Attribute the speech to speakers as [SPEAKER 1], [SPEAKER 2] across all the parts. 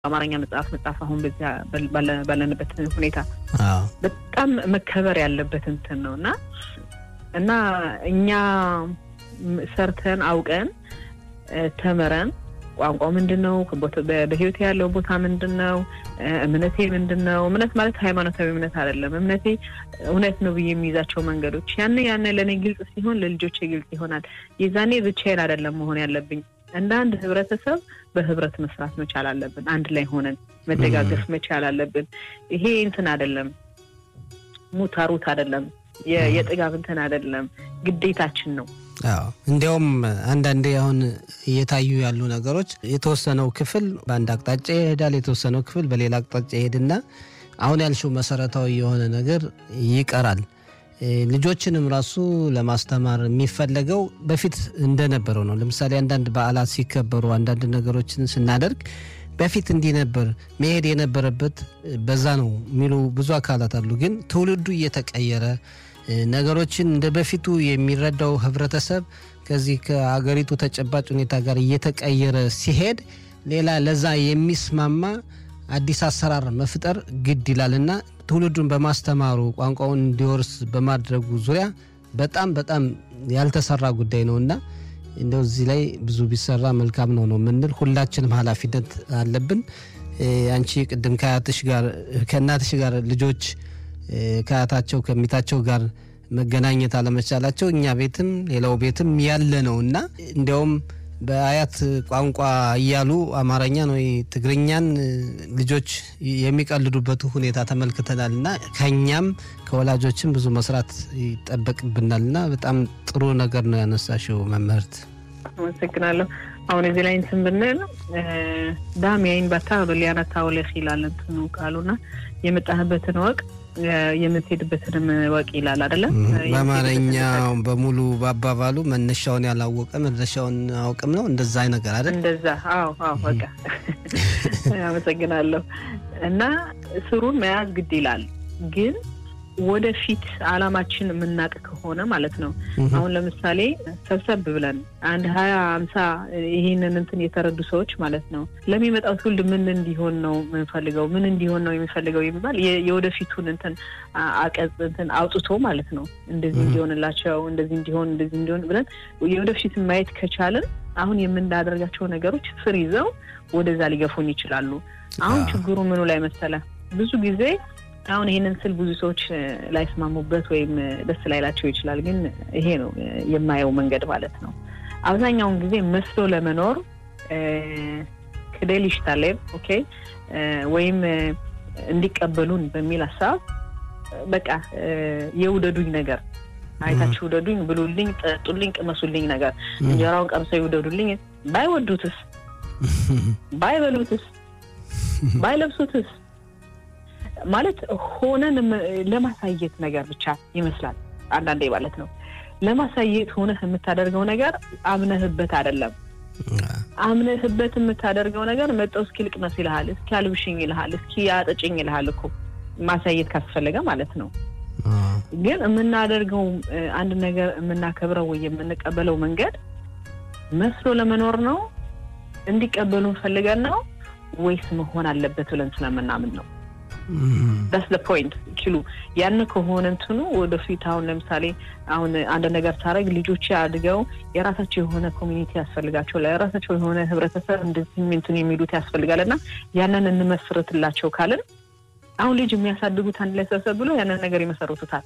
[SPEAKER 1] አማርኛ መጽሐፍ መጽሐፍ አሁን በዚያ ባለንበት ሁኔታ በጣም መከበር ያለበት እንትን ነው እና እና እኛ ሰርተን አውቀን ተምረን ቋንቋው ምንድን ነው፣ በህይወቴ ያለው ቦታ ምንድን ነው፣ እምነቴ ምንድን ነው። እምነት ማለት ሃይማኖታዊ እምነት አይደለም። እምነቴ እውነት ነው ብዬ የሚይዛቸው መንገዶች ያን ያን ለእኔ ግልጽ ሲሆን ለልጆቼ ግልጽ ይሆናል። የዛኔ ብቻዬን አይደለም መሆን ያለብኝ። እንደ አንድ ህብረተሰብ በህብረት መስራት መቻል አለብን። አንድ ላይ ሆነን መደጋገፍ መቻል አለብን። ይሄ እንትን አይደለም፣ ሙታሩት አይደለም፣ የጥጋብ እንትን አይደለም፣ ግዴታችን ነው።
[SPEAKER 2] አዎ እንዲያውም አንዳንዴ አሁን እየታዩ ያሉ ነገሮች የተወሰነው ክፍል በአንድ አቅጣጫ ይሄዳል፣ የተወሰነው ክፍል በሌላ አቅጣጫ ይሄድና አሁን ያልሽው መሰረታዊ የሆነ ነገር ይቀራል። ልጆችንም ራሱ ለማስተማር የሚፈለገው በፊት እንደነበረው ነው። ለምሳሌ አንዳንድ በዓላት ሲከበሩ አንዳንድ ነገሮችን ስናደርግ በፊት እንዲህ ነበር መሄድ የነበረበት በዛ ነው የሚሉ ብዙ አካላት አሉ። ግን ትውልዱ እየተቀየረ ነገሮችን እንደ በፊቱ የሚረዳው ህብረተሰብ ከዚህ ከሀገሪቱ ተጨባጭ ሁኔታ ጋር እየተቀየረ ሲሄድ ሌላ ለዛ የሚስማማ አዲስ አሰራር መፍጠር ግድ ይላልና ትውልዱን በማስተማሩ ቋንቋውን እንዲወርስ በማድረጉ ዙሪያ በጣም በጣም ያልተሰራ ጉዳይ ነው እና እንደው እዚህ ላይ ብዙ ቢሰራ መልካም ነው ነው የምንል ሁላችንም ኃላፊነት አለብን። አንቺ ቅድም ከአያትሽ ጋር ከእናትሽ ጋር ልጆች ከአያታቸው ከሚታቸው ጋር መገናኘት አለመቻላቸው እኛ ቤትም ሌላው ቤትም ያለ ነው እና እንዲያውም በአያት ቋንቋ እያሉ አማርኛን ወይ ትግርኛን ልጆች የሚቀልዱበት ሁኔታ ተመልክተናል እና ከኛም ከወላጆችም ብዙ መስራት ይጠበቅብናል እና በጣም ጥሩ ነገር ነው ያነሳሽው መምህርት።
[SPEAKER 1] አመሰግናለሁ። አሁን እዚህ ላይ እንትን ብንል ዳሚያይን ባታ ሊያነታ ወለህ ይላል እንትኑ ቃሉና የመጣህበትን ወቅ የምትሄድበትንም ወቅ ይላል አይደለም።
[SPEAKER 2] በአማርኛው በሙሉ በአባባሉ መነሻውን ያላወቀ መድረሻውን አውቅም ነው እንደዛ ነገር አይደል?
[SPEAKER 1] እንደዛ። አዎ፣ አዎ። በቃ አመሰግናለሁ። እና ስሩን መያዝ ግድ ይላል ግን ወደፊት አላማችን የምናውቅ ከሆነ ማለት ነው። አሁን ለምሳሌ ሰብሰብ ብለን አንድ ሀያ አምሳ ይህንን እንትን የተረዱ ሰዎች ማለት ነው ለሚመጣው ትውልድ ምን እንዲሆን ነው የምንፈልገው ምን እንዲሆን ነው የሚፈልገው የሚባል የወደፊቱን እንትን አቀጽ እንትን አውጥቶ ማለት ነው እንደዚህ እንዲሆንላቸው እንደዚህ እንዲሆን እንደዚህ እንዲሆን ብለን የወደፊትን ማየት ከቻልን አሁን የምናደርጋቸው ነገሮች ፍር ይዘው ወደዛ ሊገፉን ይችላሉ። አሁን ችግሩ ምኑ ላይ መሰለ ብዙ ጊዜ አሁን ይህንን ስል ብዙ ሰዎች ላይስማሙበት ወይም ደስ ላይላቸው ይችላል። ግን ይሄ ነው የማየው መንገድ ማለት ነው። አብዛኛውን ጊዜ መስሎ ለመኖር ክዴል ይሽታሌብ ኦኬ፣ ወይም እንዲቀበሉን በሚል ሀሳብ በቃ የውደዱኝ ነገር አይታችሁ ውደዱኝ፣ ብሉልኝ፣ ጠጡልኝ፣ ቅመሱልኝ ነገር እንጀራውን ቀምሰው ይውደዱልኝ። ባይወዱትስ? ባይበሉትስ? ባይለብሱትስ? ማለት ሆነን ለማሳየት ነገር ብቻ ይመስላል አንዳንዴ ማለት ነው። ለማሳየት ሆነህ የምታደርገው ነገር አምነህበት አይደለም። አምነህበት የምታደርገው ነገር መጠው እስኪ ልቅመስ ይልሃል፣ እስኪ አልብሽኝ ይልሃል፣ እስኪ አጠጭኝ ይልሃል እኮ ማሳየት ካስፈለገ ማለት ነው። ግን የምናደርገው አንድ ነገር የምናከብረው ወይ የምንቀበለው መንገድ መስሎ ለመኖር ነው፣ እንዲቀበሉን ፈልገን ነው ወይስ መሆን አለበት ብለን ስለምናምን ነው? ዳስ ደ ፖይንት ኪሉ ያን ከሆነ እንትኑ ወደፊት አሁን ለምሳሌ አሁን አንድ ነገር ሳረግ ልጆች አድገው የራሳቸው የሆነ ኮሚኒቲ ያስፈልጋቸው የራሳቸው የሆነ ህብረተሰብ እንደዚህ እንትን የሚሉት ያስፈልጋል እና ያንን እንመስርትላቸው ካልን አሁን ልጅ የሚያሳድጉት አንድ ላይ ሰብሰብ ብሎ ያንን ነገር ይመሰርቱታል።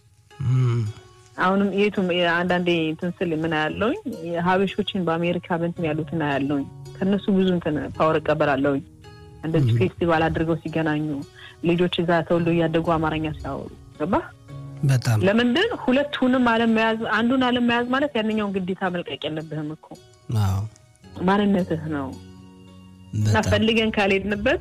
[SPEAKER 1] አሁንም የቱም አንዳንዴ እንትን ስል ምን ያለውኝ ሀበሾችን በአሜሪካ በንትን ያሉትን ያለውኝ ከእነሱ ብዙ እንትን ፓወር እቀበላለሁኝ እንደዚህ ፌስቲቫል አድርገው ሲገናኙ ልጆች እዛ ተወልዶ እያደጉ አማርኛ ሲያወሩ ገባ።
[SPEAKER 2] በጣም
[SPEAKER 1] ለምንድን ሁለቱንም አለመያዝ አንዱን አለመያዝ ማለት ያንኛውን ግዴታ መልቀቅ የለብህም እኮ ማንነትህ ነው እና ፈልገን ካልሄድንበት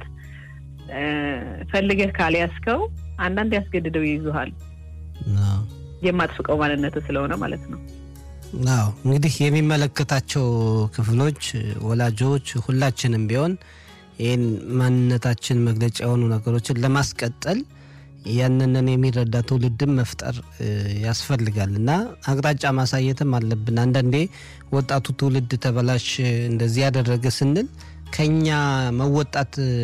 [SPEAKER 1] ፈልገህ ካልያዝከው አንዳንድ ያስገድደው ይይዙሃል የማትፍቀው ማንነትህ ስለሆነ ማለት ነው።
[SPEAKER 2] አዎ እንግዲህ የሚመለከታቸው ክፍሎች ወላጆች፣ ሁላችንም ቢሆን ይህን ማንነታችን መግለጫ የሆኑ ነገሮችን ለማስቀጠል ያንንን የሚረዳ ትውልድም መፍጠር ያስፈልጋል እና አቅጣጫ ማሳየትም አለብን። አንዳንዴ ወጣቱ ትውልድ ተበላሽ እንደዚህ ያደረገ ስንል ከኛ መወጣት